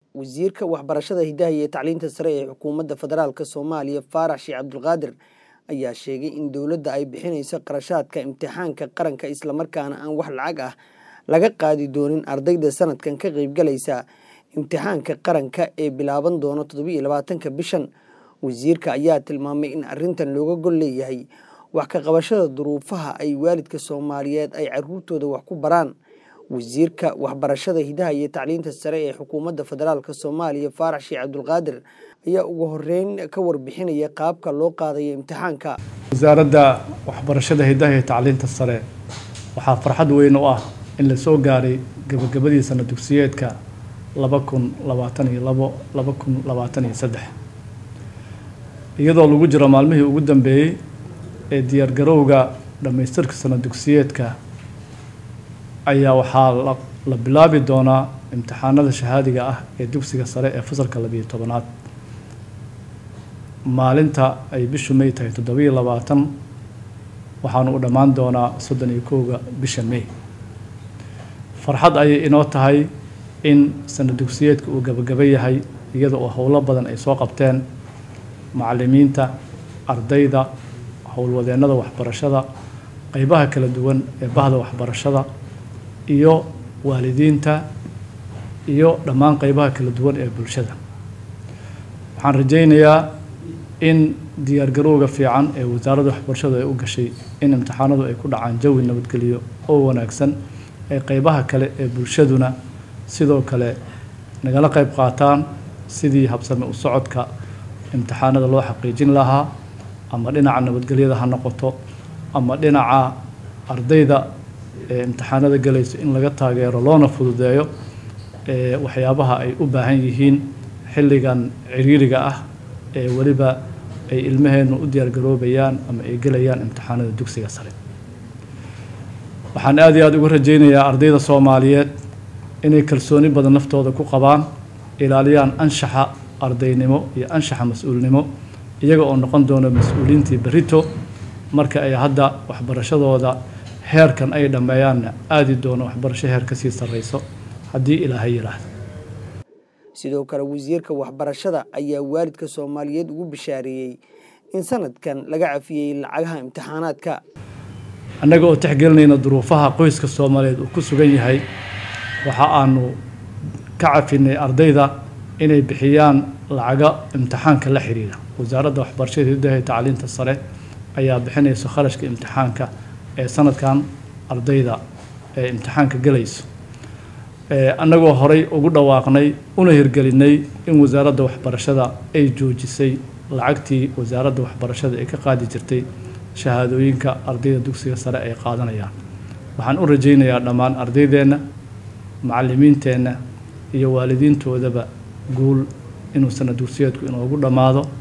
wasiirka waxbarashada hidaha iyo tacliinta sare ee xukuumadda federaalk soomaaliya faarax sheekh cabdulqaadir ayaa sheegay in dowladda ay bixinayso qarashaadka imtixaanka qaranka islamarkaana aan wax lacag ah laga qaadi doonin ardayda sanadkan ka qeybgalaysa imtixaanka qaranka ee bilaaban doono toddobiiyo labaatanka bishan wasiirka ayaa tilmaamay in arrintan looga gol leeyahay wax ka qabashada duruufaha ay waalidka soomaaliyeed ay caruurtooda wax ku baraan wasiirka waxbarashada hidaha iyo tacliinta sare ee xukuumadda federaalk soomaaliya faarax sheekh cabdulqaadir ayaa ugu horeyn ka warbixinaya qaabka loo qaadayo imtixaanka wasaaradda waxbarashada hidaha iyo tacliinta sare waxaa farxad weyn u ah in la soo gaaray gabagabadii sana dugsiyeedka laba kun labaatan iyo labo laba kun labaatan iyo saddex iyadoo lagu jiro maalmihii ugu dambeeyey ee diyaargarowga dhammaystirka sana dugsiyeedka ayaa waxaa la bilaabi doonaa imtixaanada shahaadiga ah ee dugsiga sare ee fasalka labiyo tobanaad maalinta ay bishu may tahay toddobiiyo labaatan waxaanu u dhammaan doonaa soddon iyo kowga bisha may farxad ayay inoo tahay in sana dugsiyeedka uu gabagaba yahay iyada oo howlo badan ay soo qabteen macallimiinta ardayda howlwadeennada waxbarashada qeybaha kala duwan ee bahda waxbarashada iyo waalidiinta iyo dhammaan qeybaha kala duwan ee bulshada waxaan rajaynayaa in diyaargarowga fiican ee wasaaradda waxbarashadu ay u gashay in imtixaanadu ay ku dhacaan jawi nabadgeliyo oo wanaagsan ee qeybaha kale ee bulshaduna sidoo kale nagala qeyb qaataan sidii habsame u socodka imtixaanada loo xaqiijin lahaa ama dhinaca nabadgelyada ha noqoto ama dhinaca ardayda ee imtixaanada galayso in laga taageero loona fududeeyo ee waxyaabaha ay u baahan yihiin xilligan ciriiriga ah ee weliba ay ilmaheennu u diyaargaroobayaan ama ay gelayaan imtixaanada dugsiga sare waxaan aada iyo aada uga rajaynayaa ardayda soomaaliyeed inay kalsooni badan naftooda ku qabaan ilaaliyaan anshaxa ardaynimo iyo anshaxa mas-uulnimo iyaga oo noqon doona mas-uuliintii berito marka ay hadda waxbarashadooda heerkan ay dhammeeyaanna aadi doono waxbarasho heer ka sii sarreyso haddii ilaahay yidhaahdo sidoo kale wasiirka waxbarashada ayaa waalidka soomaaliyeed ugu bishaareeyey in sanadkan laga cafiyey lacagaha imtixaanaadka annaga oo tixgelinayna duruufaha qoyska soomaaliyeed uu ku sugan yahay waxa aanu ka cafinay ardayda inay bixiyaan lacaga imtixaanka la xiriira wasaaradda waxbarashada hidaha iyo tacliinta sare ayaa bixinaysa kharashka imtixaanka ee sanadkan ardayda ee imtixaanka galayso annagoo horay ugu dhawaaqnay una hirgelinay in wasaaradda waxbarashada ay joojisay lacagtii wasaaradda waxbarashada ay ka qaadi jirtay shahaadooyinka ardayda dugsiga sare ay qaadanayaan waxaan u rajaynayaa dhammaan ardaydeenna macallimiinteenna iyo waalidiintoodaba guul inuu sana dugsiyeedku inoogu dhammaado